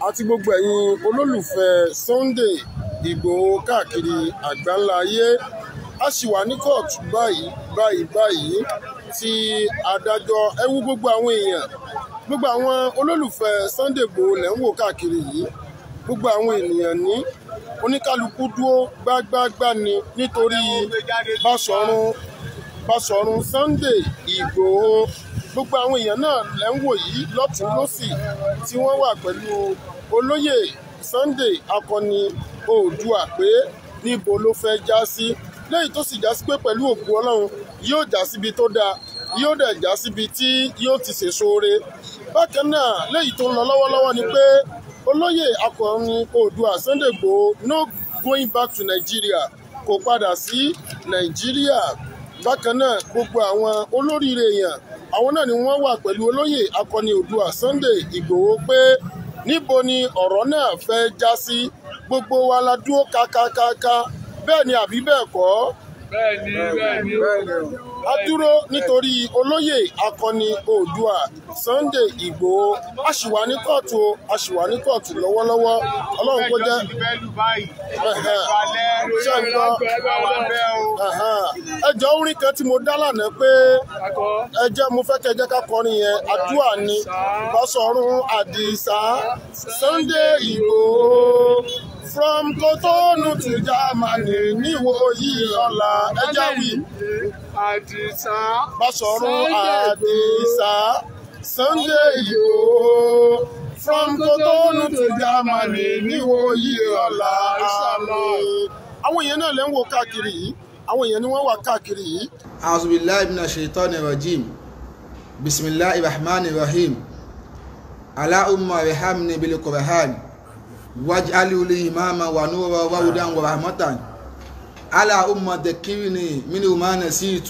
àti gbogbo ẹ̀yin olólùfẹ́ Sunday Ìgbòho káàkiri àgbáńlá ayé a sì wà ní kóòtù báyìí báyìí báyìí tí adájọ́ ẹ wú gbogbo àwọn èèyàn gbogbo àwọn olólùfẹ́ Sunday Ìgbòho lẹ́ ń wò káàkiri yìí gbogbo àwọn ènìyàn ní oníkálukú dúró gbágbágbá ni nítorí Báṣọ̀run Báṣọ̀run Sunday Ìgbòho gbogbo àwọn èèyàn náà lẹ́ ń wò yìí lọ́tún lọ́sì tí wọ́n wà pẹ̀lú olóyè Sunday akọni Oòduà pé níbo ló fẹ́ já sí lẹ́yìn tó sì já sí pé pẹ̀lú òkú Ọlọ́run yóò já síbi tó dáa yóò dẹ̀ já síbi tí yóò ti ṣèṣoore bákan náà lẹ́yìn tó ń lọ lọ́wọ́lọ́wọ́ ni pé olóyè akọni Oòduà Sunday Igboho no going back to Nigeria kò padà sí Nàìjíríà bákan náà gbogbo àwọn olóríire èèyàn àwọn náà ni wọ́n wà pẹ̀lú olóyè akọni Oòduà Sunday Igboho pé níbo ni ọ̀rọ̀ náà fẹ́ já sí gbogbo wa la dúró kákákáká bẹ́ẹ̀ ni àbí bẹ́ẹ̀ kọ́ bẹ́ẹ̀ni bẹ́ẹ̀ni a dúró nítorí olóyè akọni Oòduà Sunday Igboho a sì wà ní kóòtù o a sì wà ní kóòtù lọ́wọ́lọ́wọ́ Ọlọ́run kó jẹ́ ṣé ń gbọ́ ẹ jọ orin kan tí mo dá lánàá pé ẹ jẹ́ mo fẹ́ kẹ́ jẹ́ ká kọrin yẹn àdúrà ni Báṣọ̀run Àdìsá Sunday Igboho from Cotonou to Germany níwò yìí ọ̀la ẹja wí. Àdìsá Báṣọ̀run Àdìsá Sunday Igboho from Cotonou to Germany níwò yìí ọ̀la àmín. àwọn èèyàn náà lè ń wo káàkiri yìí àwọn èèyàn ni wọ́n wà káàkiri yìí. أعوذ بالله من الشيطان الرجيم بسم الله الرحمن الرحيم على أم رحمني بالقرآن واجعله لي إماما ونورا وهدى ورحمة على أم ذكرني منه ما نسيت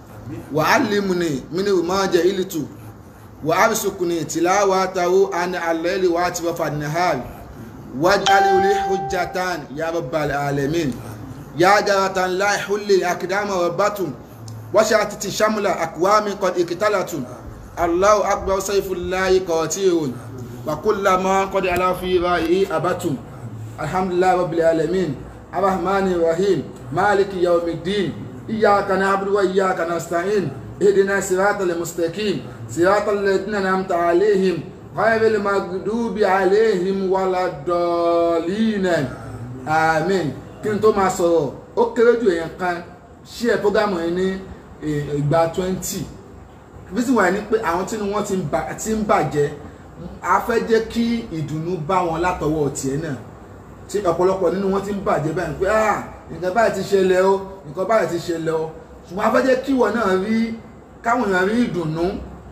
وعلمني منه ما جهلت وأرزقني تلاوته عن الليل وأطراف النهار واجعله لي حجة يا رب العالمين يا جرة لا يحل أقدام ربة وشاتت شمل أقوام قد اقتلت الله أكبر سيف الله قاتل وكل ما قد على في رأيه أبت الحمد لله رب العالمين الرحمن الرحيم مالك يوم الدين إياك نعبد وإياك نستعين اهدنا الصراط المستقيم صراط الذين أنعمت عليهم غير المغضوب عليهم ولا الضالين آمين kí n tó máa sọ̀rọ̀ ó kéré jù èèyàn kan ṣí ẹ̀ prógámù yẹn ní ìgbà twenty bí sì wà ní pé àwọn tí wọ́n ti ń bàjẹ́ a fẹ́ jẹ́ kí ìdùnnú bá wọn látọwọ́ tiẹ̀ náà tí ọ̀pọ̀lọpọ̀ nínú wọn ti ń bàjẹ́ báyìí pé ah nǹkan báyìí ti ṣẹlẹ̀ o nǹkan báyìí ti ṣẹlẹ̀ o ṣùgbọ́n a fẹ́ jẹ́ kí ìwọ náà rí káwọn èèyàn rí ìdùnnú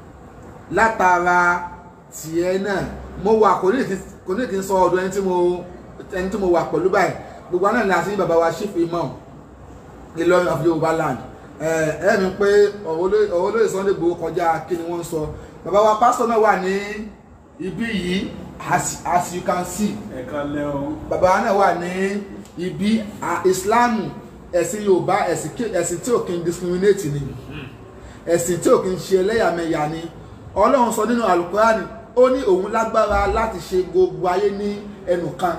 látara tiẹ̀ náà mo wà kò ní kí n sọ ọ̀dọ̀ ẹni tí mo wà pẹ̀lú báyìí gbogbo àná ni àti bàbá wa chief imam Ìlọrin of Yorùbá land ẹ mi pé ọ̀rọ̀ olóyè Sunday Igboho kọjá kí ni wọ́n ń sọ bàbá wa pásítọ̀ náà wà ní ibí yìí as as you can see ẹ̀ka lẹ́wọ̀n. bàbá wa náà wà ní ibi Islam ẹ̀sìn Yorùbá ẹ̀sìn tí ò kí n discriminate ni ẹ̀sìn tí ò kí n ṣe ẹlẹ́yàmẹ̀yà ni Ọlọ́run sọ nínú Alukurani ó ní òun lágbára láti ṣe gbogbo ayé ní ẹnu kan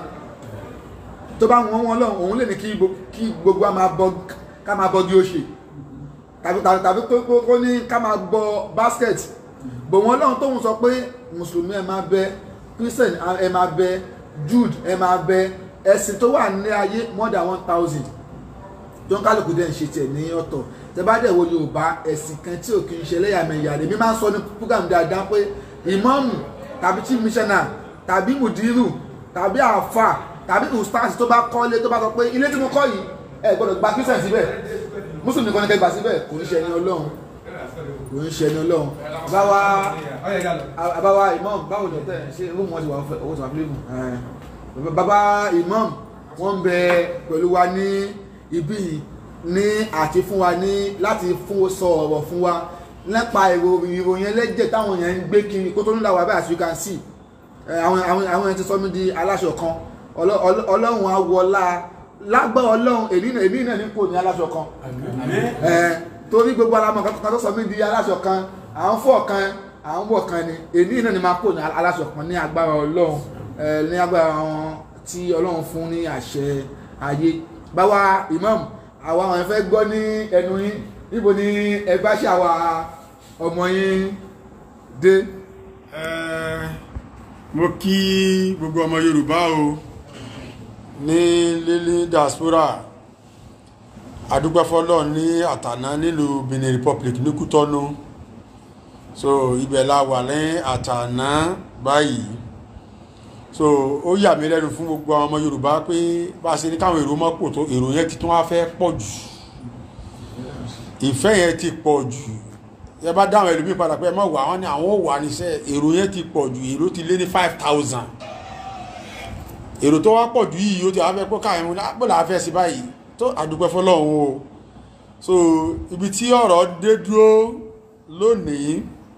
tó bá wọn wọn lọ́hùn òun lè ní kí gbogbo ká máa bọ́ gí ó ṣe tàbí kó ní ká máa gbọ́ basket bò wọn lọ́hùn tóun sọ pé mùsùlùmí ẹ máa bẹ christian ẹ máa bẹ jude ẹ máa bẹ ẹ̀sìn tó wà ní ayé more than one thousand tó ń kálukú dẹ̀ ń ṣe tiẹ̀ ní ọ̀tọ̀ tẹ bá dẹ̀ wo yorùbá ẹ̀sìn kan tí ò kì í ṣe ẹlẹ́yàmẹ̀yà rẹ̀ mi máa ń sọ ní program dáadáa pé ìmáàmù tàbí chief missioner tàbí mùdírù tàbí àáfà tàbí ustaz tó bá kọ́lé tó bá sọ pé ilé tí mo kọ́ yìí ẹ gbọ́dọ̀ gba christian síbẹ̀ muslim nìkan ní kẹgbà síbẹ̀ kò ń ṣe ẹni ọlọ́run kò ń ṣe ẹni ọlọ́run báwa báwa imam báwo ni ọtẹ ṣe rúùmù wọn ti wà owó tí wà fílẹ̀ mù bàbá imam wọn ń bẹ pẹ̀lú wa ní ibi ní àti fún wa ní láti fún sọ ọ̀rọ̀ fún wa nípa ìròyìn ẹlẹ́jẹ̀ táwọn èèyàn ń gbé kiri kó tó ń là wá bẹ́ẹ̀ as you can see àwọn èèyàn ti sọ mí di aláṣọ kan ọlọ́run awọlá lágbára ọlọ́run èmi náà ní kò ní aláṣọ kan torí gbogbo alamọ kan tó sọ mí di aláṣọ kan à ń fọ kan à ń wọ kan ni èmi náà ni máa kò ní aláṣọ kan ní agbára ọlọ́run ẹ ní agbára wọn tí ọlọ́run fún ní àṣẹ ayé báwa imam àwa àwọn fẹ́ gbọ́ ní ẹnu yín níbo ni ẹ bá ṣàwà ọmọ yín dé. Eh, mo kí gbogbo ọmọ yorùbá o ní lílí diaspora adúgbẹ́fọ́lọ́ ní àtàná nílùú benin republic ní kútọ́nù so ibẹ̀ la wà ní àtàná báyìí so ó yà mí lẹ́nu fún gbogbo àwọn ọmọ yorùbá pé bá a ṣe ní káwọn èrò mọ́pò tó èrò yẹn ti tún wá fẹ́ pọ̀ jù ìfẹ́ yẹn ti pọ̀ jù ẹ bá dáhùn ẹlòmíì padà pé ẹ má wà wọn ni àwọn ò wà níṣẹ́ èrò yẹn ti pọ̀ jù èrò ti lé ní five thousand èrò tó wá pọ̀ jù yìí ó ti wá fẹ́ pé káyọ̀ wọn bó la fẹ́ sí báyìí tó àdúpẹ́ fọlọ́run o so ibi tí ọ̀rọ̀ dé dúró lónìí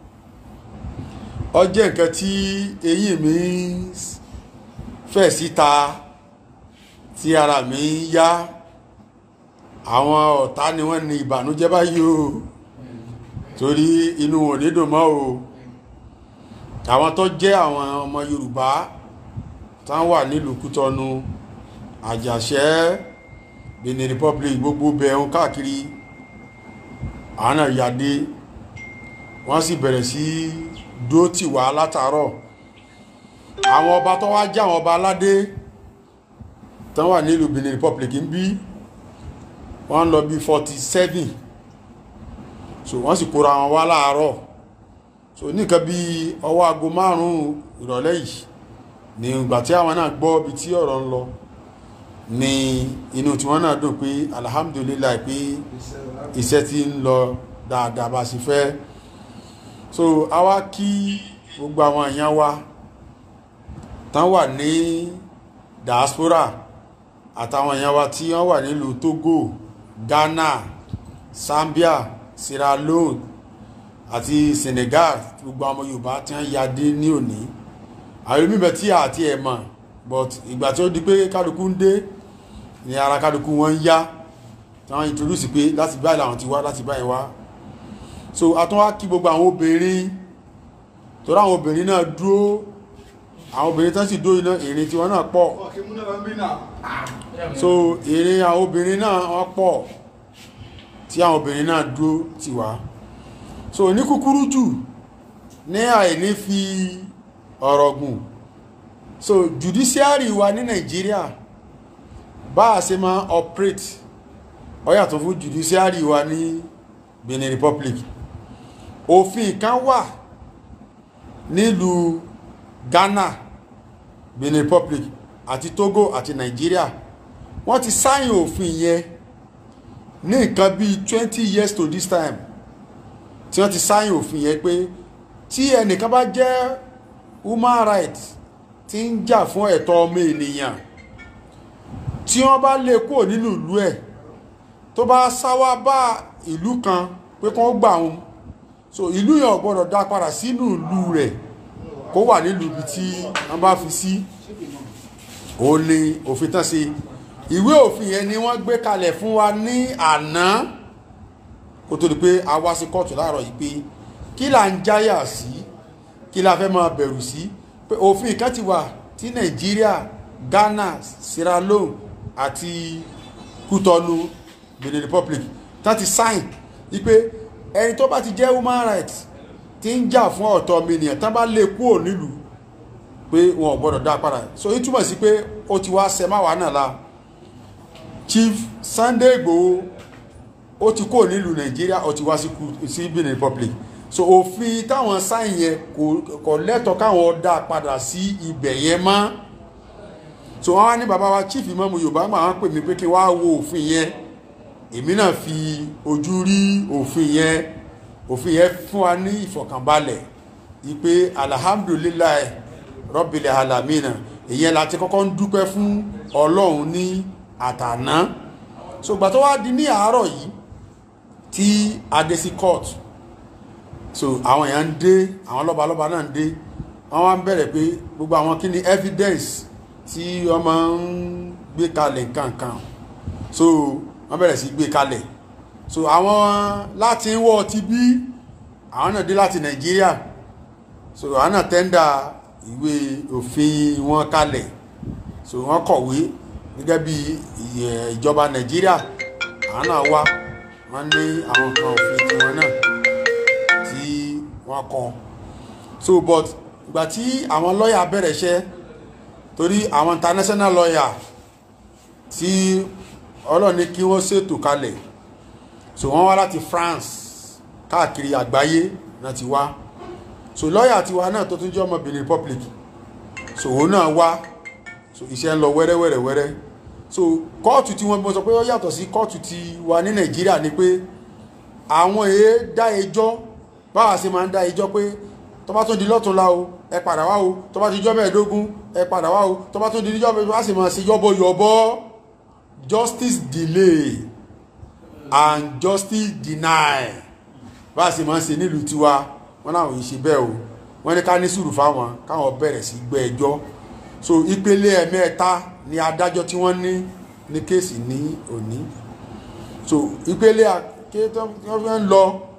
ó jẹ́ nǹkan tí eyín mi fẹ̀ síta tí ara mi ń yá àwọn ọ̀tá ni wọ́n ní ìbànújẹ́ báyìí o torí inú wọn ò ní dùn mọ́ o àwọn tó jẹ́ àwọn ọmọ yorùbá tán wà nílùú kútọ́nu àjàṣẹ́ benin republic gbogbo bẹ̀rún káàkiri àwọn náà yàdé wọ́n sì bẹ̀rẹ̀ sí dúró tì wá látàárọ̀ àwọn ọba tó wá jẹ́ àwọn ọba aládé tán wà nílùú benin republic ń bí wọ́n lọ bí forty seven so wọ́n sì kóra wọn wá láàárọ̀ so nìkan bí ọwọ́ aago márùn-ún ìrọ̀lẹ́ yìí ní ìgbà tí àwọn náà gbọ́ ibi tí ọ̀rọ̀ ń lọ ní inú tí wọ́n náà dùn pé alhamdulilayi pé iṣẹ́ ti ń lọ dáadáa bá sì fẹ́ so a wá kí gbogbo àwọn èèyàn wa tán wà ní diaspora àtàwọn èèyàn wa tí wọ́n wà nílùú Togo Ghana Zambia Sierra Leone àti Senegal gbogbo àwọn Yorùbá tí wọ́n ya dé ní òní àwọn olùmíbẹ̀ tí àti ẹ̀ mọ̀ but ìgbà tí ó di pé kálukú ń dé ní ara kálukú wọn ń yá tí wọ́n introduce pé láti báyìí làwọn ti wá láti báyìí wá so atún wá kí gbogbo àwọn obìnrin torí àwọn obìnrin náà dúró àwọn obìnrin tán sì dúró iná ìrìn tiwọn náà pọ̀ so ìrìn àwọn obìnrin náà wọ́n pọ̀ tí àwọn obìnrin náà dúró ti wá so ní kúkúrú jù ní àìní fi ọ̀rọ̀ gùn so judiciary wa ní Nàìjíríà bá a ṣe máa operate ó yàtọ̀ fún judiciary wa ní Benin Republic òfin kan wà nílùú Ghana Benin Republic àti Togo àti Nàìjíríà wọ́n ti sáyìn òfin yẹn ní nǹkan bíi twenty years to this time tí wọ́n ti sáyìn òfin yẹn pé tí ẹnìkan bá jẹ́ human rights tí ń jà fún ẹ̀tọ́ ọmọ ènìyàn tí wọ́n bá lè kúrò nínú ìlú ẹ̀ tó bá sáwá bá ìlú kan pé kí wọ́n gbà wọn so ìlú yẹn ò gbọ́dọ̀ dá padà sínú ìlú rẹ̀ kó wà nílùú ibi tí wọ́n bá fi sí òun ni òfin tán ṣe ìwé òfin yẹn ni wọ́n gbé kalẹ̀ fún wa ní àná kó tó di pé a wá sí kóòtù láàárọ̀ yìí pé kí là ń jáyà sí kí la fẹ́ máa bẹ̀rù sí pé òfin kan ti wà tí Nàìjíríà Ghana Sierra Leone àti Kútọ́nù Benin Republic tá ti sign wípé ẹni tó bá ti jẹ́ human rights tí ń jà fún ọ̀tọ̀ ọmọnìyàn tán bá lè kúrò nílùú pé wọn ò gbọ́dọ̀ dá padà so ó túmọ̀ sí pé ó ti wá ṣẹ máwàá náà la Chief Sunday Igboho ó ti kúrò nílùú Nàìjíríà ó ti wá sí Benin Republic so òfin táwọn sáyìn yẹn kò lẹ́tọ̀ọ́ káwọn dá padà sí ibẹ̀ yẹn mọ́ so wọ́n wá ní bàbá wa chief imọ́mu Yorùbá máa ń pè mí pé kí wá wo òfin yẹn èmi náà fi ojú rí òfin yẹn òfin yẹn fún wa ní ìfọ̀kànbalẹ̀ ìpè alhamdulilayi rọ́bìlẹ̀ alamina ìyẹn láti kọ́kọ́ ń dúpẹ́ fún Ọlọ́run ní àtàná so gbà tó wá di ní àárọ̀ yìí tí adé sí court so àwọn èèyàn ń dé àwọn lọ́balọ́ba náà ń dé wọ́n wá ń bẹ̀rẹ̀ pé gbogbo àwọn kí ni evidence tí wọ́n máa ń gbé kalẹ̀ nǹkankan so wọ́n bẹ̀rẹ̀ sí gbé kalẹ̀ so àwọn láti ń wọ́ ti bí àwọn náà dé láti nàìjíríà so àwọn náà tẹ́ndà ìwé òfin wọn kalẹ̀ so wọ́n kọ̀wé gẹ́gẹ́ bí ìyẹ- ìjọba nàìjíríà àwọn náà wá wọ́n ní àwọn kan òfin tiwọn náà tí wọ́n kọ so but ìgbà tí àwọn lọ́ọ̀yà bẹ̀rẹ̀ iṣẹ́ torí àwọn international lawyer tí ọlọ́ọ̀ni kí wọ́n ṣètò kalẹ̀ so wọ́n wá láti France káàkiri àgbáyé náà ti wá so lọ́ọ̀yà tiwa náà tó tún jẹ́ ọmọ Benin Republic so òun náà wá so iṣẹ́ ń lọ wẹ́rẹ́wẹ́rẹ́wẹ́rẹ́ so kóòtù tí wọ́n bí wọ́n sọ pé ó yàtọ̀ sí kóòtù ti wà ní Nàìjíríà ni pé àwọn èé dá ẹjọ́ báwa ṣe máa ń dá ẹjọ́ pé tó bá tún di lọ́túnla o ẹ padà wá o tó bá ti jọ́ mẹ́ẹ̀ẹ́dógún ẹ padà wá o tó bá tún di níjọ́ mẹ́ẹ̀ẹ́dógún wá sì máa ṣe yọ́bọ̀yọ̀bọ̀ justice delay and justice deny bá a ṣe máa ń ṣe nílùú tiwa wọn láwọn yìí ṣe bẹ́ẹ̀ o wọ́n ní ká ní sùúrù fáwọn káwọn bẹ̀rẹ̀ sí gbọ́ ẹjọ́ so ìpele ẹ̀mẹ́ta ni adájọ́ tí wọ́n ní ní kéèsì ní òní so ìpele àké tí wọ́n fi ń lọ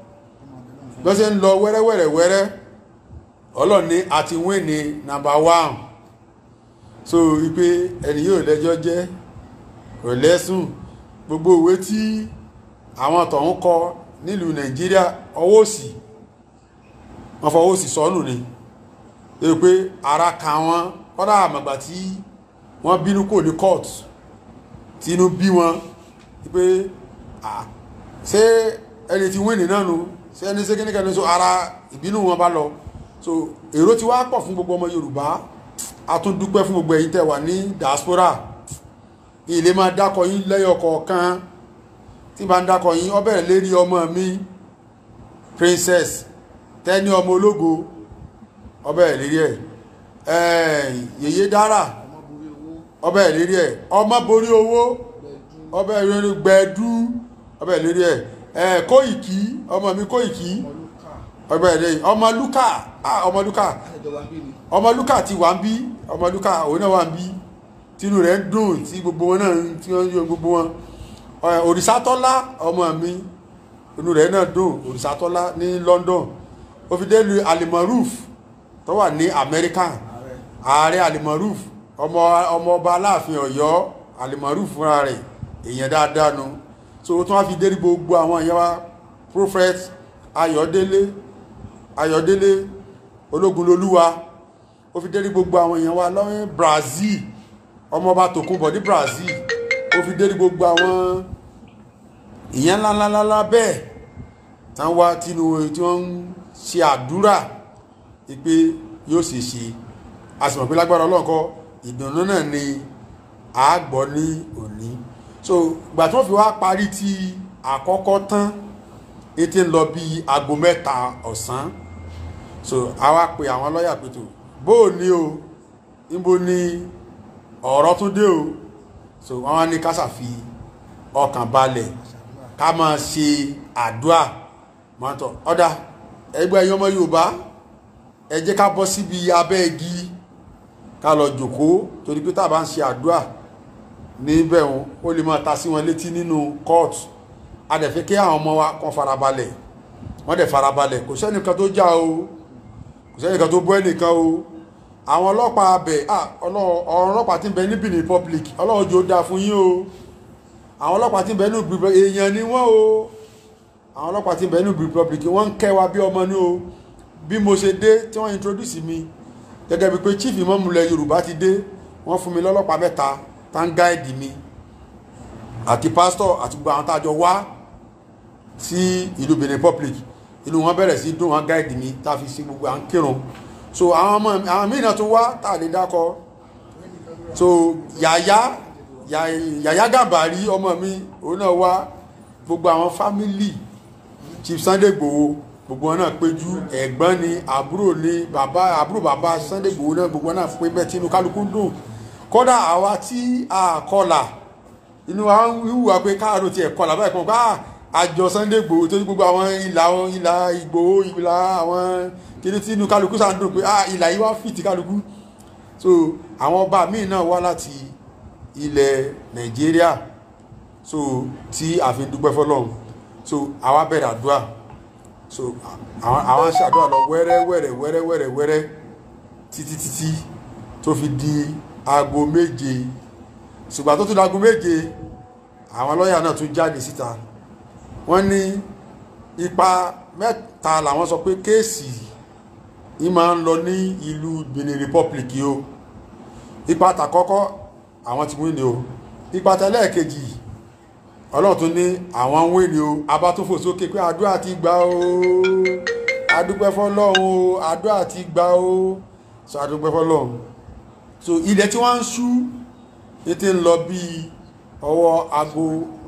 bí wọ́n ṣe ń lọ wẹ́rẹ́wẹ́rẹ́wẹ́rẹ́ ọlọ́ọ̀ni àti wín ní nàmbà one so ìpè ẹni yóò lẹ́jọ́ jẹ́ kò lẹ́sùn gbogbo òwe tí àwọn tọ̀hún kọ nílùú nàìjíríà ọwọ́ òsì wọ́n fọwọ́ òsì sọ́nù ni ẹ pé ara ka wọn kọ́dà àmàgbà tí wọ́n bínú kò ní court tí inú bí wọn pé ah, ṣé ẹni tí wíìnì náà nu ṣé ẹni ṣé kíníkà ní so ara ìbínú wọn bá lọ so èrò ti wá pọ̀ fún gbogbo ọmọ yorùbá a tún dúpẹ́ fún gbogbo ẹ̀yin tẹ́ wà ní diaspora ilé máa dákọ̀ yín lẹ́yọ kọ̀ọ̀kan tí bá ń dákọ̀ yín ó bẹ̀rẹ̀ lérí ọmọ mi princess tẹ́ni ọmọ ológo ó bẹ̀rẹ̀ lérí ẹ̀ yèyé dára ó bẹ̀rẹ̀ lérí ẹ̀ ọmọ borí owó ó bẹ̀rẹ̀ lérí gbẹ̀dú ó bẹ̀rẹ̀ lérí ẹ̀ kóìkí ọmọ mi kóìkí ó bẹ̀rẹ̀ lérí ọmọ lúkà ah, ọmọ lúkà ọmọ lúkà ti wà ń bí ọmọ lúkà òun náà wà ń bí tínú rẹ̀ ń dùn tí gbogbo wọn náà tí wọ́n yọ gbogbo wọn Ẹ, òrìṣàtọ́lá ọmọ mi inú rẹ̀ náà dùn òrìṣàtọ́lá ní London ó fi dé lu alimaruf tó wà ní Amẹ́ríkà ààrẹ alimaruf ọmọ ọmọ ọba aláàfin Ọ̀yọ́ alimaruf fúnra rẹ̀ èèyàn dáadáa nu so ó tún wá fi dé ní gbogbo àwọn èèyàn wa prophet Ayọ̀délé Ayọ̀délé Ológunlolúwa ó fi dé ní gbogbo àwọn èèyàn wa lọ́wọ́ Brazil ọmọọba tòkunbọ̀ ní Brazil ó fi dé ní gbogbo àwọn ìyẹn ńláńláńlá bẹ́ẹ̀ tán wá tínú tí wọ́n ń ṣe àdúrà pé yóò ṣe ṣe a sì mọ̀ pé lágbára ọlọ́nkọ́ ìdùnnú náà ni a gbọ́ ní òní so ìgbà tí wọ́n fi wá parí ti àkọ́kọ́ tán ètè ń lọ bí aago mẹ́ta ọ̀sán so a wá pe àwọn lọ́ọ̀yà pé tó bóò ní o níbo ni ọ̀rọ̀ tún dé o so wọ́n wá ní ká ṣàfi ọkàn balẹ̀ ká máa ṣe àdúà mọ́tọ̀ ọ̀dà ẹgbẹ́ ẹ̀yọ́ ọmọ Yorùbá ẹ jẹ́ ká bọ́ síbi abẹ́ igi ká lọ jòkó torí pé tá a bá ń ṣe àdúà níbẹ̀ wọn ó lè máa ta sí wọn létí nínú kóòtù a dẹ̀ fẹ́ kí àwọn ọmọ wa kàn farabalẹ̀ wọ́n dẹ̀ farabalẹ̀ kò sẹ́nìkan tó já o kò sẹ́nìkan tó bọ́ ẹnìkan o àwọn ọlọ́pàá abẹ ọ̀rọ̀ ọlọ́pàá tí ń bẹ ní Benin Republic ọlọ́run jò dáa fún yín o àwọn ọlọ́pàá tí ń bẹ ní Benin Republic èèyàn ni wọ́n o àwọn ọlọ́pàá tí ń bẹ ní Benin Republic wọ́n ń kẹ́ wa bí ọmọ ní o bí mo ṣe dé tí wọ́n introduce mi gẹ́gẹ́ bí pé chief imọ́mù ilẹ̀ Yorùbá ti dé wọ́n fún mi lọ́lọ́pàá mẹ́ta tá ń gáìdì mi àti pásítọ̀ àti gbogbo àwọn tájọ wá sí ìlú Benin Republic inú wọn bẹ̀rẹ̀ sí dùn wọn gáìdì mi tá a fi sí gbogbo à ń kírun so àwọn ọmọ àwọn míì náà tún wá tá a lè dákọ so yàyà yàyà gàbàrí ọmọ mi òun náà wá gbogbo àwọn fámìlì Chief Sunday Igboho gbogbo wọn náà péjú ẹ̀gbọ́n ni àbúrò ni bàbá àbúrò bàbá Sunday Igboho náà gbogbo wọn náà pé bẹ́ẹ̀ tí inú kálukú dùn kódà àwa tí a kọlà inú wa ń wíwà pé káàdùn tiẹ̀ kọlà báyìí kan ká àjọ Sunday Igboho tó ní gbogbo àwọn ìlà ìlà Igboho ìlà àwọn kiri tí inú kálukú sáà ń dùn pé ah ìlà yìí wá fìtì kálukú so àwọn ọba míì náà wá láti ilẹ̀ Nàìjíríà so tí a fi ń dúpẹ́ fọlọ́run so àwa bẹ̀rẹ̀ àdúrà so àwọn àwọn ṣàdúrà lọ wẹ́rẹ́ wẹ́rẹ́ wẹ́rẹ́ wẹ́rẹ́ wẹ́rẹ́ títí títí tó fi di aago méje ṣùgbọ́n tó tún di aago méje àwọn lọ́ọ̀yà náà tún jáde síta wọ́n ní ipa mẹ́ta làwọn sọ pé kéèsì yìí máa ń lọ ní ìlú Benin Republic yìí o ipa tàkọ́kọ́ àwọn ti wí ni o ipa tẹlẹ́ẹ̀kejì ọlọ́run tún ní àwọn ń wí ni o abá tún fò sókè pé àdúrà ti gbà o adúpẹ́ fọlọ́run o àdúrà ti gbà o so adúpẹ́ fọlọ́run so ilẹ̀ tí wọ́n ń ṣú ní ti ń lọ bíi ọwọ́ aago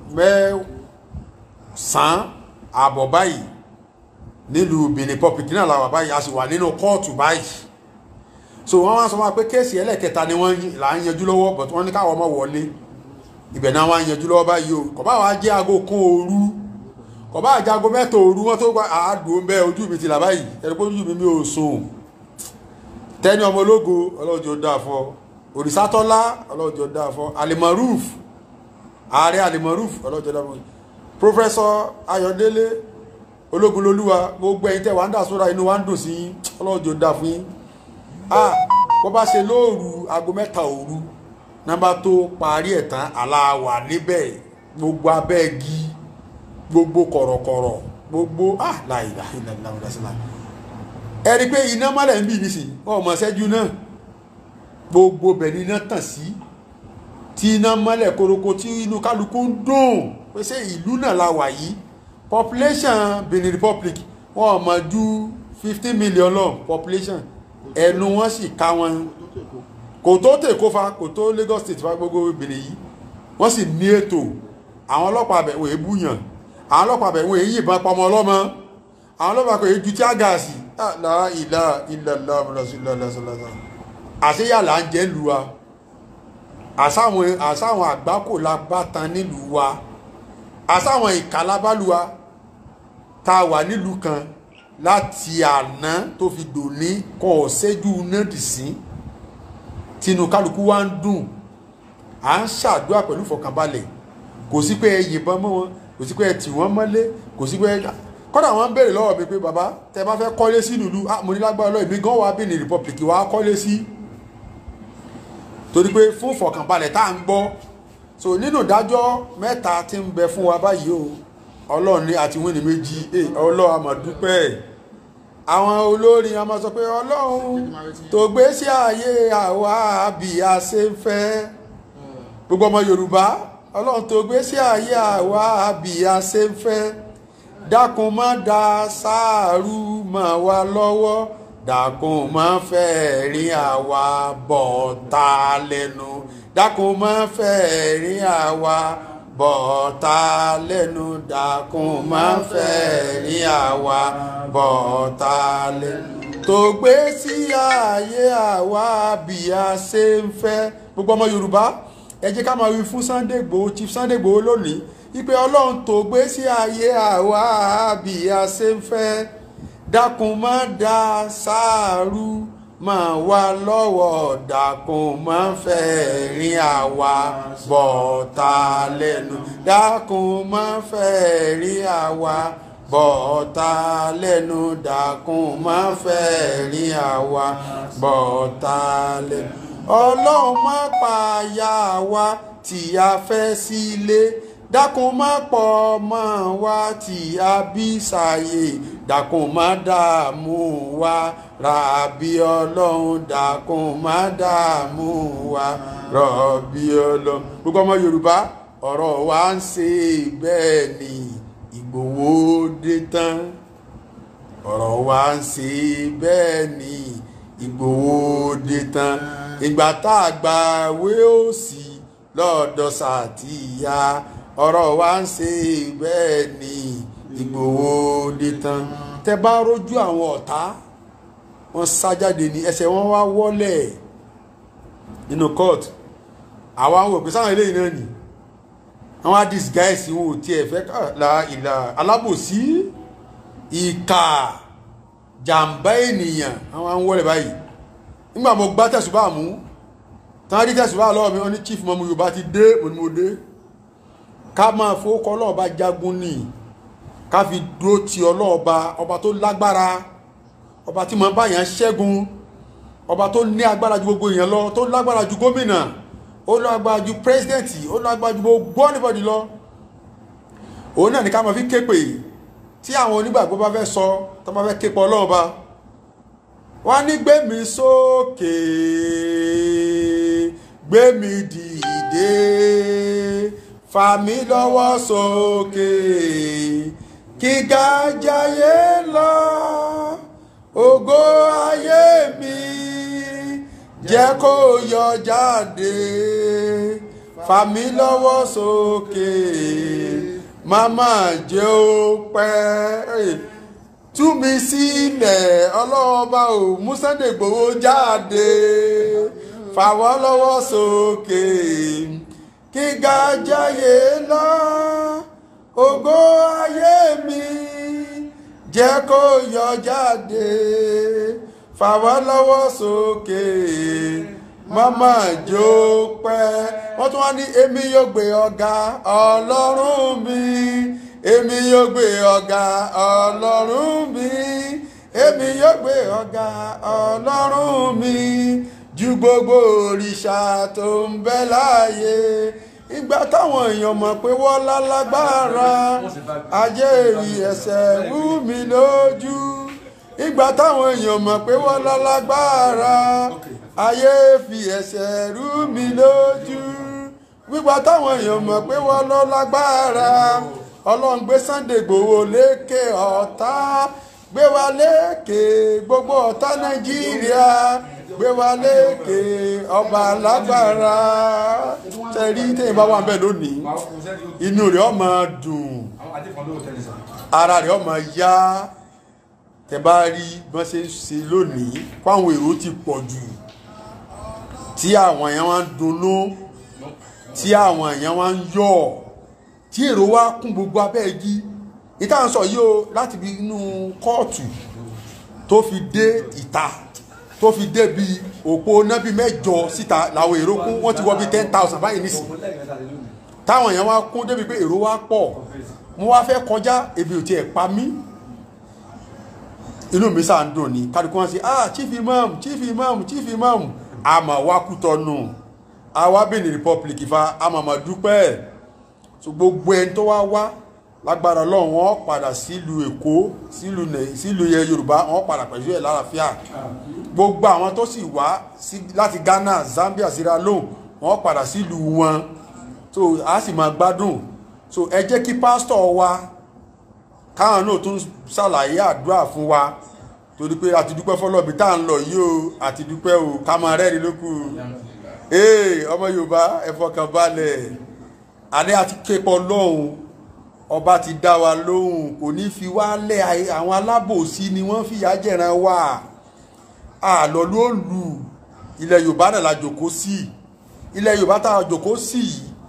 mẹ́sàn-án àbọ̀ báyìí nílùú Benin Republic náà làwà báyìí a sì wà nínú kóòtù báyìí so wọ́n wá sọ wá pé kéèsì ẹlẹ́kẹta ni wọ́n là ń yanjú lọ́wọ́ but wọ́n ní káwọn ọmọ wọlé ibẹ̀ náà wọ́n á yanjú lọ́wọ́ báyìí o kò bá wàá jẹ́ aago kan òru kò bá jẹ́ aago mẹ́ta òru wọ́n tó gba àádùn bẹ́ẹ̀ ojú mi ti là báyìí ẹni pé ojú mi mi ò sùn tẹ́ni ọmọ ológo ọlọ́jọ́ dáa fọ́ òrìṣàtọ́lá ọlọ́jọ́ dáa fọ́ alimaruf ààrẹ alimaruf ọlọ́jọ́ dáa fọ́ pọfẹsọ ayọ̀délé ológunlolúwa gbogbo ẹ̀yin tẹ́ wà ń dà sóra inú wa ń dùn sí ọlọ́jọ́ dáa fún yín ah bó bá ṣe lóòrù aago mẹ́ta òru nọ́mbà tó parí ẹ̀ tán aláwà níbẹ̀ gbogbo abẹ́ẹ̀gì gbogbo kọ̀rọ̀kọ̀rọ̀ gbogbo ah láìlà ìlànà ìdásílà ẹ rí i pé iná mọ́lẹ̀ ń bì nísìnyí ọmọ ṣẹ́jú náà gbogbo bẹ̀ ni iná tàn sí tí iná mọ́lẹ̀ koroko tí inú kálukú ń dùn pé ṣé ìlú náà la wà yìí population Benin Republic wọn ò mọ̀ ju fifteen million lọ population ẹnu wọn sì ká wọn kò tó tèkó fa kò tó Lagos State fa gbogbo Benin yìí wọ́n sì ní ètò àwọn ọlọ́pàá bẹ̀ wọ́n èébúyàn àwọn ọlọ́pàá bẹ̀ wọ́n èyìnbọn pọmọ ọlọ́mọ àwọn ọlọ́pàá kò yé ju tí a gà sí àlà ìlà ìlà lọ́sọ̀lọ́sọ̀lọ́sọ̀ àṣeyà là ń jẹ́ lu wa àṣàwọn àṣàwọn àgbákò la bá tan nílùú wa àṣàwọn ìkàlábálùwa tá a wà nílùú kan láti àná tó fi dòní kọ́ ọ̀ṣẹ́jú náà dì sí tinú kálukú wa ń dùn à ń ṣàdúrà pẹ̀lú ìfọ̀kànbalẹ̀ kò sí pé ẹ yìnbọn mọ́ wọn kò sí pé ẹ tì wọ́n mọ́lé kò sí pé kọ́dà wọ́n ń béèrè lọ́wọ́ mi pé bàbá tẹ bá fẹ́ kọ́lé sí ìlú ah mo ní lágbára lọ́wọ́ èmi gan wà Benin Republic wà á kọ́lé sí torí pé fún ìfọ̀kànbalẹ̀ tá à ń gbọ́ so nínú ìdájọ́ mẹ́ta tí ń bẹ fún wa báyìí o ọlọ́run ní àti wíní méjì ọlọ́run a máa dúpẹ́ àwọn olórin a máa sọ pé ọlọ́run tó gbé sí ààyè àwa bí a ṣe ń fẹ́ gbogbo ọmọ yorùbá ọlọ́run tó gbé sí ààyè àwa bí a ṣe ń fẹ́ dákun má da sáàrù mọ́ wa lọ́wọ́ dákun má fẹ́ rí àwa bọ̀ ta lẹ́nu dákun má fẹ́ rí àwa bọ̀ọ̀ta lẹ́nu dákun má fẹ́ rí àwa bọ̀ọ̀ta lẹ́nu tó gbé sí ààyè àwa bí a ṣe ń fẹ́ gbogbo ọmọ yorùbá ẹ jẹ́ ká máa wí fún Sunday Igboho Chief Sunday Igboho lónìí ipe ọlọ́run tó gbé sí ààyè àwa bí a ṣe ń fẹ́ dákun má da sáàrù máa wá lọ́wọ́ dákun má fẹ́ rin àwa bọ̀ọ̀ta lẹ́nu dákun má fẹ́ rin àwa bọ̀ọ̀ta lẹ́nu dákun má fẹ́ rin àwa bọ̀ọ̀ta lẹ́nu ọlọ́run má pààyà wa tí a fẹ́ sílé dákun má pọ̀ mọ́ wa tí a bí sáyé dákun má dààmú wa ràbí ọlọ́run dákun má dààmú wa rọ̀bí ọlọ́run gbogbo ọmọ yorùbá ọ̀rọ̀ wa ń ṣe bẹ́ẹ̀ ni ìgbòho dé tán ọ̀rọ̀ wa ń ṣe bẹ́ẹ̀ ni ìgbòho dé tán ìgbà tá a gba wé òsì lọ́dọ̀ sàtìyà ọ̀rọ̀ wa ń ṣe bẹ́ẹ̀ ni ìgbòho dé tán tẹ bá rójú àwọn ọ̀tá wọ́n sá jáde ní ẹsẹ̀ wọn wá wọ́lẹ̀ nínú court àwa ń wò pé sáwọn eléyìí náà nì àwọn disguise wọn ò tiẹ̀ fẹ́ la ìlà alábòsí ìkà jàǹbá ènìyàn àwọn ń wọ́lẹ̀ báyìí nígbà mo gbá tẹ̀sùbá mú tán rí tẹ̀sùbá lọ́wọ́ mi wọ́n ní chief mọ́mú yorùbá ti dé mo ní mo dé ká máa fowókọ́ ọlọ́ọ̀bá jagun ní ká fi dúró ti ọlọ́ọ̀bá ọba tó lágbára ọba tí mo bá yàn ṣẹ́gun ọba tó ní agbára ju gbogbo èèyàn lọ tó lágbára ju gómìnà ó lágbára ju pírẹsidẹ́ǹtì ó lágbára ju gbogbo anybody lọ òun náà ní ká máa fi képe tí àwọn onígbàgbọ́ bá fẹ́ sọ tó bá fẹ́ képe ọlọ́run ba wọ́n ní gbé mi sókè gbé mi dìde fà mí lọ́wọ́ sókè kí gájáyé lọ ògo ayé mi jẹ́ kó yọ jáde fà mí lọ́wọ́ sókè màmá jẹ́ ó pẹ́ tú mi sílẹ̀ ọlọ́ọ̀bá ò mú Sunday Igboho jáde fà wọ́n lọ́wọ́ sókè kí gájáyé lọ ògo ayé mi jẹ́ kó yọ jáde fà wọ́n lọ́wọ́ sókè mama jó pẹ́ wọ́n tún wá ní èmi yóò gbé ọ̀gá ọlọ́run mi èmi yóò gbé ọ̀gá ọlọ́run mi èmi yóò gbé ọ̀gá ọlọ́run mi ju gbogbo òrìṣà tó ń bẹ láàyè ìgbà táwọn èèyàn mọ̀ pé wọ́n lálágbára ajé rí ẹsẹ̀ wú mi lójú ìgbà táwọn èèyàn mọ̀ pé wọ́n lálágbára ayé fi ẹsẹ̀ rú mi lójú wípé táwọn èèyàn mọ̀ pé wọ́n lọ lágbára ọlọ́run gbé Sunday Igboho lékè ọ̀tá gbé wa lékè gbogbo ọ̀tá nàìjíríà gbé wa lékè ọba lágbára tẹ̀rí tẹ̀yìn bá wà ń bẹ̀ lónìí inú rẹ̀ ó máa dùn ara rẹ̀ ó máa yá tẹ̀ bá rí bọ́n ṣe ń ṣe lónìí fáwọn èrò ti pọ̀ jù tí àwọn èèyàn wá ń dunnú tí àwọn èèyàn wá ń yọ̀ tí èrò wá kún gbogbo abẹ́ igi ìta ń sọ yìí o láti bí inú kóòtù tó fi dé ìta tó fi dé bí òpó nábì mẹ́jọ síta làwọn èrò kún wọ́n ti wọ́ bí ten thousand báyìí nísìn táwọn èèyàn wá kún débi pé èrò wá pọ̀ mo wá fẹ́ kọjá ebi ò tiẹ̀ pa mí inú mi sáà ń dùn ní kálukú wọn sí ah chief imam chief imam chief imam àmà wá kútọ́nù àwa Benin Republic fa àmàmà dúpẹ́ so gbogbo ẹni tó wá wá lágbára Ọlọ́run wọn padà sílùú Èkó sílùú nẹ sílùú yẹ Yorùbá wọn padà pẹ̀lú ẹ̀ lálàáfíà gbogbo àwọn tó sì wá láti Ghana Zambia Sierra Leone wọn padà sílùú wọn so a sì máa gbádùn so ẹ jẹ́ kí pásítọ̀ wa káwọn náà tún ṣàlàyé àdúrà fún wa torí pé àti dúpẹ́ fọlọ́bì tá à ń lọ yìí o àti dúpẹ́ o ká máa rẹ́rìn lókù ee ọmọ Yorùbá ẹ fọkàn balẹ̀ àní àti képọ̀ lọ́hùn ọba ti dá wa lóhùn kò ní fi wá lẹ̀ àwọn alábòsí ni wọ́n fìyà jẹ̀ràn wa àlọ́ ló lù ilẹ̀ Yorùbá náà la jòkó sí ilẹ̀ Yorùbá tá a jòkó sí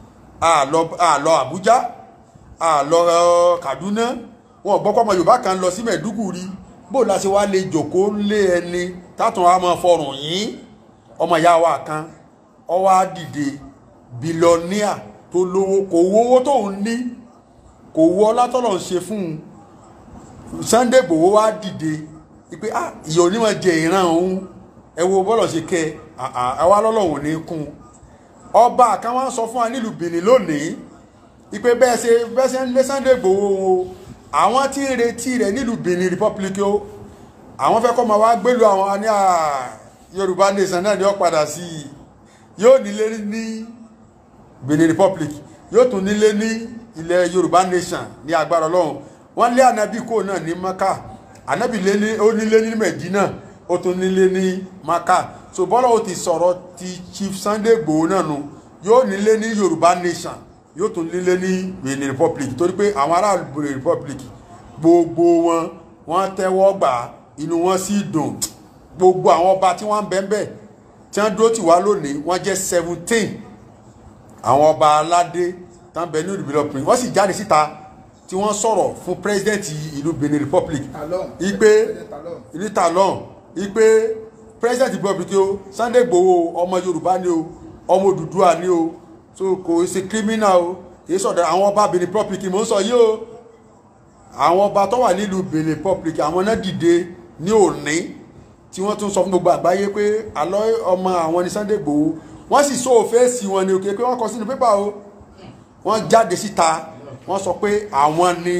àlọ́ Àbújá àlọ́ Kaduna wọn gbọ́ pọ́mọ Yorùbá kan lọ sí Mẹ̀dúgùrí bó la ṣe wá lè jòkó lé ẹni tátùn wa máa fọrùn yín ọmọ ìyá wa kan ó wá dìde bílọ́níà tó lówó kò wówó tóun ní kò wó ọlá tọ́lọ̀ ń ṣe fún un Sunday Igboho wá dìde pé ah ìyá onímọ̀ jẹ ìran òun ẹ wo bọ́lọ̀ ṣe kẹ ẹ wá lọ́lọ́run ní kún ọba kan wá ń sọ fún wa nílùú Benin lónìí ìpè bẹ́ẹ̀ ṣe bẹ́ẹ̀ ṣe ń lé Sunday Igboho o àwọn tí ń retí rẹ̀ nílùú Benin Republic o àwọn fẹ́ kọ́ máa wá gbélu àwọn ní Yorùbá nation náà ni ó padà sí i yóò nílé ní Benin Republic yóò tún nílé ní ilẹ̀ Yorùbá nation ní agbára Ọlọ́run wọ́n lé ànábì kó náà ní Maka ànábì ó nílé ní Medina ó tún nílé ní Maka so bọ́lá ó ti sọ̀rọ̀ ti Chief Sunday Igboho náà nu yóò nílé ní Yorùbá nation yóò tún lílé ní Benin Republic torí pé àwọn ará Benin Republic gbogbo wọn wọ́n tẹ́wọ́ gbà inú wọn sì dùn gbogbo àwọn ọba tí wọ́n ń bẹ ńbẹ̀ tí wọ́n dúró tì wá lónìí wọ́n jẹ́ seventeen àwọn ọba aládé tán bẹ ní ìlú Benin wọ́n sì jáde síta tí wọ́n sọ̀rọ̀ fún president ìlú Benin Republic ipe ìlú Talon ipe president Republic o Sunday Igboho ọmọ Yorùbá ni o ọmọ Odùduwà ni o so kò ṣe criminal o kìí sọ̀dọ̀ àwọn ọba Benin Republic mò ń sọ yìí o àwọn ọba tó wà nílùú Benin Republic àwọn náà dìde ní òní tí tí wọ́n tún sọ fún gbogbo àgbáyé pé àlọ́ ọmọ àwọn ní Sunday Igboho wọ́n sì sọ òféèsì wọn ni òkè pé wọ́n kọ sínú pépà o wọ́n jáde síta wọ́n sọ pé àwọn ni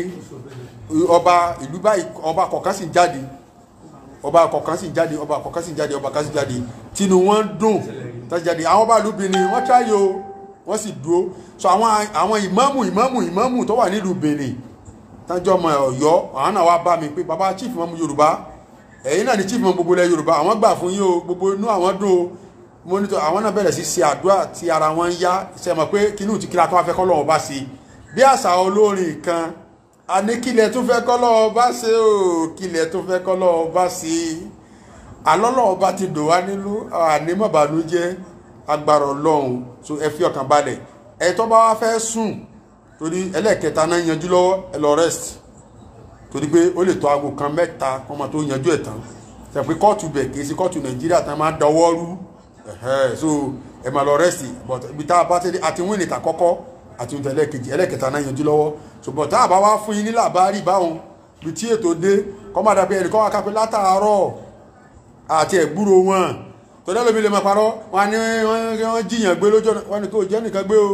ọba ìlú báyìí ọba kọ̀ọ̀kan sì ń jáde ọba kọ̀ọ̀kan sì ń jáde ọba kọ̀ọ̀kan sì ń jáde ọba kọ̀ọ̀kan sì ń jáde tinú wọn dùn tọ́jú jáde àwọn ọba ìlú Benin wọ́n tíráyé o wọ́n sì dúró so àwọn àwọn ìmáàmù ìmáàmù ìmáàmù tó wà nílùú Benin tájọ́ ọmọ Ọ̀yọ́ àwọn náà wá bá mi pé baba chief ìmáàmù Yorùbá ẹ̀yin náà ni chief ìmáàmù gbogbo ilẹ̀ Yorùbá àwọn gbà fún yín o gbogbo inú àwọn dùn o mo ní tó àwọn náà bẹ̀rẹ̀ sí ṣe àdúrà tí ara wọn ń yá ṣe mọ̀ pé kínú ti kíra tó wá fẹ́ kọ́ lọ́wọ́ bá ṣe bí àṣà olórin kan a ní kílẹ̀ tó fẹ́ kọ́ lọ́wọ́ bá ṣe o kílẹ̀ tó fẹ́ kọ́ lọ́wọ́ bá ṣe alọ́lọ́wọ́ bá ti dò wá nílùú ànímọ̀bànújẹ́ agbára ọlọ́run so ẹ fi ọkàn balẹ̀ ẹ tó bá wá fẹ́ sùn torí ẹlẹ́ẹ̀kẹta náà yanjú lọ́wọ́ ẹ lọ rest torí pé ó lè tó aago kan mẹ́ta kó máa tó yanjú ẹ̀ tán ṣe pé kóòtù bẹ̀ kì í ṣe kóòtù nàìjíríà tán máa dọwọ́ rú ẹ̀hẹ́ so ẹ máa lọ rest but ibi tá a bá tẹ́lẹ̀ àti wíìnì tà kọ́kọ́ àti ohun tẹ̀lé kejì ẹlẹ́ẹ̀kẹta náà yanjú lọ́wọ́ so but tá a bá wá fún yín ní làbárì báwọn bí tí ètò dé kọ́ máa dàbí ẹnì kan wá kápẹ́ látàárọ̀ àti ẹ̀gbúrò wọn tọ́jú ẹlòmí lè máa parọ́ wọn ni wọ́n jiyàn gbé lójú ọ̀nà wọn ni kò jẹ́ nìkan gbé o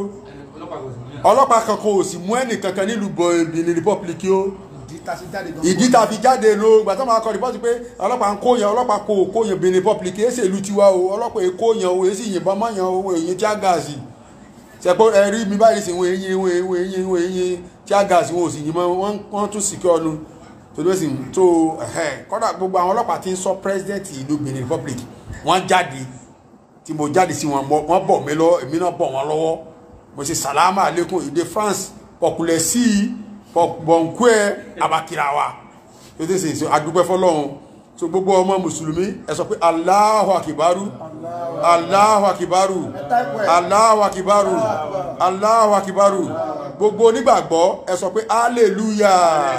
ọlọ́pàá kankan ò sì mú ẹnì kankan nílùú Benin Republic o ìdí tá a ṣe jáde gan. ìdí tá a fi jáde ló gbà tó máa kọ rìpọ́tì pé ọlọ́pàá ń kóyàn ọlọ́pàá kò kóyàn Benin Republic èsì ìlú tiwa o ọlọ́pàá èkó kóyàn o èsì yìnbọn mọ́yàn o èyí tí a gáàsì ṣẹpọ ẹrí mi báyìí sì wọn èyí wọn èyí wọn èyí wọn èyí tí a gáàsì wọn ò sì yìnbọn wọn tún sì kí ọnu torí ó sì ń tó kọ́dà gbogbo àwọn ọlọ́pàá tí ń sọ president ìlú Benin Republic wọ́n jáde tí mo jáde sí wọn wọ́n bọ̀ mí lọ́wọ́ èmi náà bọ̀ wọ́n lọ́wọ́ mo ṣe salama aleikum èdè France pọ̀kùlẹ̀ sí i bọ̀nkú ẹ̀ abakirawa tó tẹ̀sí so adúpẹ́ fọlọ́run so gbogbo ọmọ mùsùlùmí ẹ sọ pé Allahu akibaru Allahu akibaru Allahu akibaru Allahu akibaru gbogbo onígbàgbọ́ ẹ sọ pé hallelujah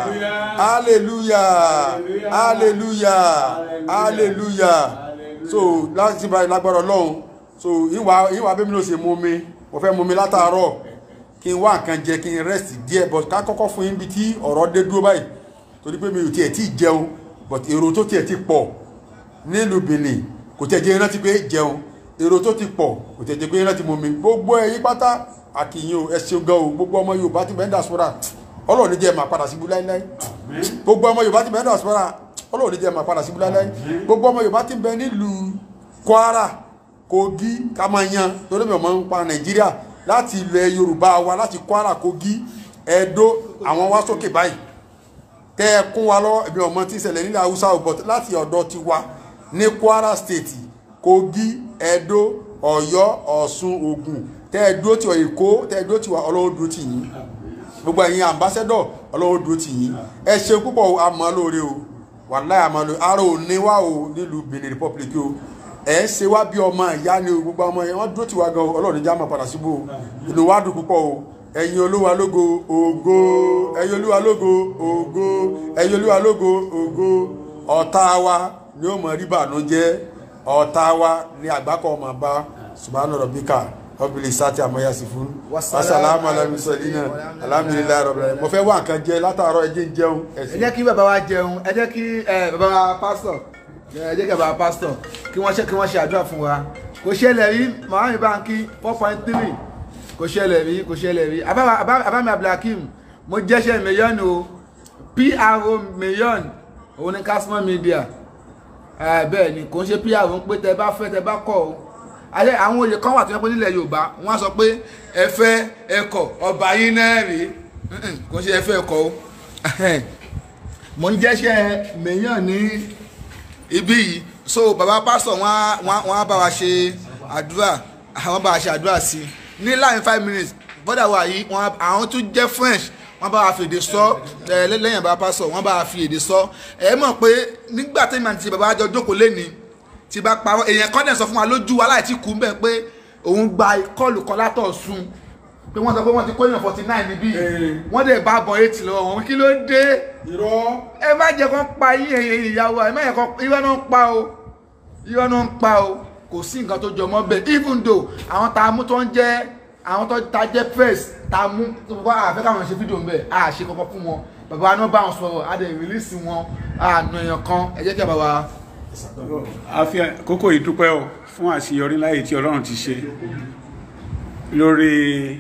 hallelujah hallelujah hallelujah so láti báyìí lágbára ọlọ́run so ìwà ìwà bẹ́ẹ̀ mi ló ṣe mú mi mo fẹ́ mú mi látàárọ̀ kí n wá nǹkan jẹ kí n rest díẹ̀ but ká kọ́kọ́ fún yín bí tí ọ̀rọ̀ dé dúró báyìí torí pé mi ò tiẹ̀ tí ì jẹun but èrò tó tiẹ̀ ti pọ̀ nílùú Benin kò tiẹ̀ jẹ́ rántí pé jẹun èrò tó ti pọ̀ kò tiẹ̀ jẹ́ pé rántí mú mi gbogbo ẹ̀yin pátá àkìyìn o ẹ ṣeun gan o gbogbo ọmọ Yorùbá ti bẹ́ẹ̀ dàsọ́ra Ọlọ́run ní jẹ́ máa padà síbú láíláí gbogbo ọmọ Yorùbá ti bẹ́ẹ̀ dàsọ́ra Ọlọ́run ní jẹ́ máa padà síbú láíláí gbogbo ọmọ Yorùbá ti bẹ nílùú Kwara Kogi kamayan torí mi ò mọ̀ ń pa Nàìjíríà láti ilẹ̀ Yorùbá wa láti Kwara Kogi Ẹdó àwọn wá sókè báyìí tẹ́ ẹ kún wa lọ́wọ́ ẹ̀mí ọmọ tí ń ṣẹlẹ̀ nílẹ̀ Haúsá ò bọ̀t láti ọ̀dọ̀ ti wa ní Kwara State Kogi Ẹdó Ọ̀yọ́ Ọ̀ṣun Ògùn tẹ́ ẹ dúró ti Èkó tẹ́ ẹ dúró ti wa Ọlọ́run dúró ti yín gbogbo ẹ̀yin ambassador Ọlọ́run dúró ti yín ẹ ṣe púpọ̀ àmọ́ lóore o wàláì àmọ́ lóore ara ò ní wá o nílùú Benin Republic o ẹ ń ṣe wá bí ọmọ ìyá ni o gbogbo ọmọ yẹn wọ́n dúró ti wa gan Ọlọ́run níjà máa padà síbò inú wa dùn púpọ̀ o ẹ̀yin olúwa lógo ògo ẹ̀yin olúwa lógo ògo ẹ̀yin olúwa lógo ògo ọ̀tá wa ni ó mọ̀ rí bànújẹ́ ọ̀tá wa ni àgbákọ̀ ọmọ bá subhanahu rabbika ọbìnrin sátì àmọ́yàsí fún wasalamu alamisalina alhamdulilayi rọ̀bìnrin mo fẹ́ wá nǹkan jẹ látàárọ̀ ẹ jẹ́ ń jẹun ẹ jẹ́ kí bàbá wa jẹun ẹ jẹ́ kí bàbá wa pásítọ̀ ẹ jẹ́ kí bàbá wa pásítọ̀ kí wọ́n ṣe kí wọ́n ṣe àdúrà fún wa kò ṣẹlẹ̀ rí mahami banki four point three kò ṣẹlẹ̀ rí kò ṣẹlẹ̀ rí abami abdulhakeem mo jẹ́ṣẹ́ million o pro million òun ni Kashmir media bẹ́ẹ̀ ni kò ń ṣe pro ń pé tẹ bá fẹ́ tẹ bá kọ̀ o àwọn oyè kan wà tó yẹ pé nílẹ̀ Yorùbá wọ́n á sọ pé ẹ fẹ́ ẹ kọ̀ ọba yín náà rí kò ń ṣe ẹ fẹ́ ẹ kọ̀ o mo ń jẹ́ṣẹ́ million ní ibí yìí so baba pásítọ̀ wọ́n á bá wa ṣe àdúrà àwọn bá wa ṣe àdúrà sí i ní láàrin five minutes bọ́dà wa yìí àwọn tún jẹ́ French wọ́n bá wa fi èdè sọ lẹ́yìn bàbá pásọ̀ wọ́n bá wa fi èdè sọ ẹ mọ̀ pé nígbà tí màá ti bàbá àjọ jókòó lẹ́ni tí bá parọ́ èèyàn kọ́ dẹ̀ sọ fún wa lójú wa láì tí kú bẹ́ẹ̀ pé òun gba kọ́ọ̀lù kan látọ̀ sun pé wọ́n sọ pé wọ́n ti kó èèyàn forty nine níbí wọ́n dẹ̀ bá bọ̀ eight lọ́wọ́ wọn kí ló dé ẹ má jẹ́ kó pa yín ìyàwó ẹ má jẹ́ kó irọ́ náà ń pa o irọ́ náà ń pa o kò sí nǹkan tó jọmọ́ bẹ́ẹ̀ even though àwọn tá a mú tó ń jẹ́ àwọn tó ta jẹ́ press tá a mú tó kọ́ àfẹ́ káwọn ṣe fídíò ńbẹ̀ a ṣe kankan fún wọn bàbá náà bá wọn sọ̀rọ̀ a dẹ̀ rìlíìsì wọn àna èèyàn kan ẹ jẹ́ kí bàbá a fi àkókò yìí dúpẹ́ o fún àṣeyọrí láyé tí ọlọ́run ti ṣe lórí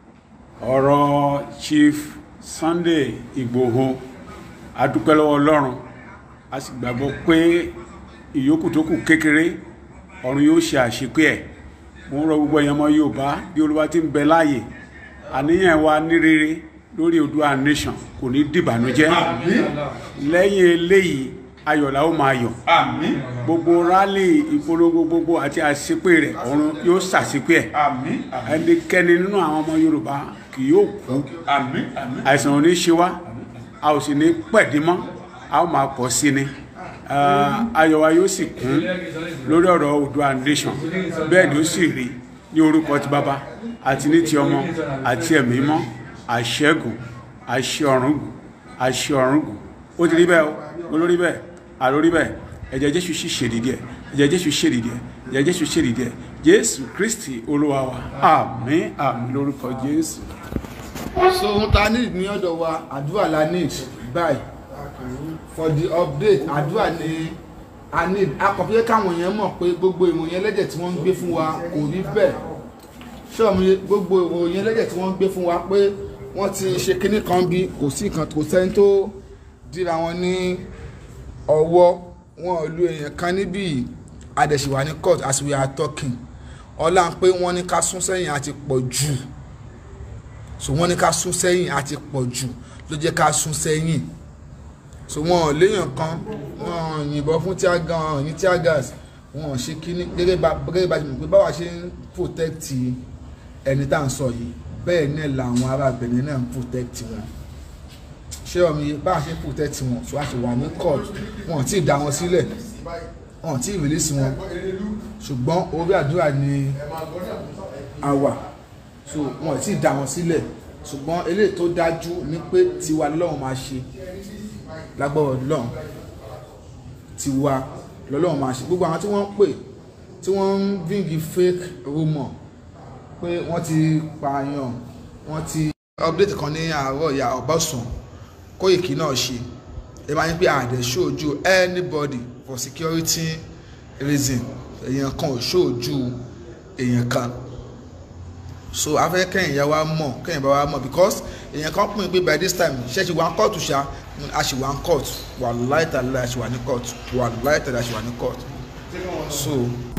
ọ̀rọ̀ chief sunday ìgbòho a dúpẹ́ lọ́wọ́ ọlọ́run a sì gbàgbọ́ pé ìyókù tó kù kékeré ọ̀run yóò ṣe àṣepé ẹ̀ mo ń rọ gbogbo ẹ̀yàn ọmọ yorùbá bí olúwa ti ń bẹ láàyè àníyàn wa ní rere lórí Oòduà nation kò ní dìbànújẹ́ lẹ́yìn eléyìí ayọ̀ la ó máa yọ̀ àmín gbogbo rálì ìpolongo gbogbo àti àṣepé rẹ̀ ọ̀run yóò ṣàṣepé ẹ̀ àmín ẹnikẹ́ni nínú àwọn ọmọ yorùbá kì yóò kú àmín àmín àìsàn ò ní ṣe wá a ò sì ní pẹ̀dí mọ́ a ó máa pọ̀ sí ni Ah, ayọ̀ wa yóò sì kún lórí ọ̀rọ̀ Oòduà nation bẹ́ẹ̀ ni ó sì rí ní orúkọ ti bàbá àti ní ti ọmọ àti ẹ̀mí mọ́ àṣẹ́gun àṣẹ ọ̀rùngún àṣẹ ọ̀rùngún ó ti rí bẹ́ẹ̀ o olórí bẹ́ẹ̀ àlórí bẹ́ẹ̀ ẹ̀jẹ̀ jésù sì ṣèdìdí ẹ̀ ẹ̀jẹ̀ jésù ṣèdìdí ẹ̀ ẹ̀jẹ̀ jésù ṣèdìdí ẹ̀ jésù kristi olúwa wa àmín àmín lórúkọ jésù. so ohun ta need ní ọ̀dọ̀ wa àdúrà la need báyìí for the update àdúrà ni a need akọ̀fẹ́ káwọn èèyàn mọ̀ pé gbogbo ìròyìn ẹlẹ́jẹ̀ tí wọ́n ń gbé fún wa kò rí bẹ́ẹ̀ ṣọ́ọ̀mù gbogbo ìròyìn ẹlẹ́jẹ̀ tí wọ́n ń gbé fún wa pé wọ́n ti ṣe kinní kan bí kò sí nǹkan kò sẹ́ni tó dira wọn ní ọwọ́ wọn ò lu èèyàn kan níbí yìí adẹ̀síwá ní court as we are talking ọlá ń pé wọ́n ní ká sún sẹ́yìn àti pọ̀ jù so wọ́n ní ká sún sẹ́yìn àti pọ̀ jù ló jẹ́ ká sún sẹ́yìn so wọn ò léèyàn kan wọn ò yìnbọn fún tear gas wọn ò ní tear gas wọn ò ṣe kíní gẹ́gẹ́ bá gẹ́gẹ́ bá ṣe mọ̀ pé báwa ṣe ń protect ẹni tá à ń sọ yìí bẹ́ẹ̀ náà làwọn ará Benin náà ń protect wọn ṣé ọmọ yìí báwa ṣe ń protect wọn so a ṣe wà ní court wọn ò tí ì dá wọn sílẹ̀ wọn ò tí ì release wọn ṣùgbọ́n orí àdúrà ni a wà so wọn ò tí ì dá wọn sílẹ̀ ṣùgbọ́n eléyìí tó dájú ni pé tiwa lọ́wọ́ máa ṣe lágbọ́rọ̀ lọ́n tiwa lọ́lọ́run máa ṣe gbogbo àwọn tí wọ́n ń pè tí wọ́n ń bíngì fake rumour pé wọ́n ti pààyàn wọ́n ti. update kan ní àárọ̀ ìyá ọ̀bọ̀sùn Kóìkì náà ṣe ẹ máa ń pè àdẹ ṣojú anybody for security reason èèyàn kan ò ṣojú èèyàn kan so afẹ́ kẹ́yìn ya wa mọ̀ kẹ́yìn bá wa mọ̀ because èèyàn kan pín in pé by this time ṣe ṣe wà ń kóòtù ṣá a ṣì wà ń kóòtù wà láìtàlá a ṣì wà ní kóòtù wà láìtàlá a ṣì wà ní kóòtù so